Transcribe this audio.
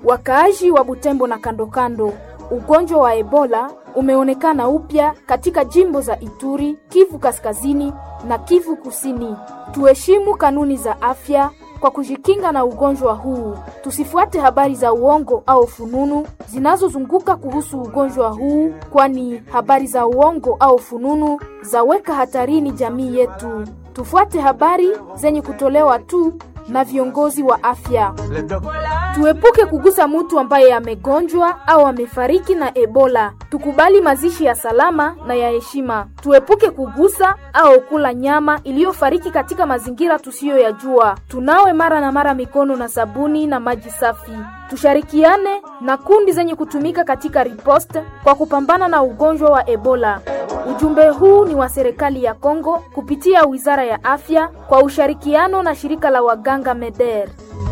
Wakaaji wa Butembo na kando kando, ugonjwa wa Ebola umeonekana upya katika jimbo za Ituri, Kivu Kaskazini na Kivu Kusini. Tuheshimu kanuni za afya kwa kujikinga na ugonjwa huu. Tusifuate habari za uongo au fununu zinazozunguka kuhusu ugonjwa huu, kwani habari za uongo au fununu zaweka hatarini jamii yetu. Tufuate habari zenye kutolewa tu na viongozi wa afya. Tuepuke kugusa mtu ambaye amegonjwa au amefariki na Ebola. Tukubali mazishi ya salama na ya heshima. Tuepuke kugusa au kula nyama iliyofariki katika mazingira tusiyoyajua. Tunawe mara na mara mikono na sabuni na maji safi. Tushirikiane na kundi zenye kutumika katika riposte kwa kupambana na ugonjwa wa Ebola. Ujumbe huu ni wa serikali ya Kongo kupitia Wizara ya Afya kwa ushirikiano na shirika la waganga MEDER.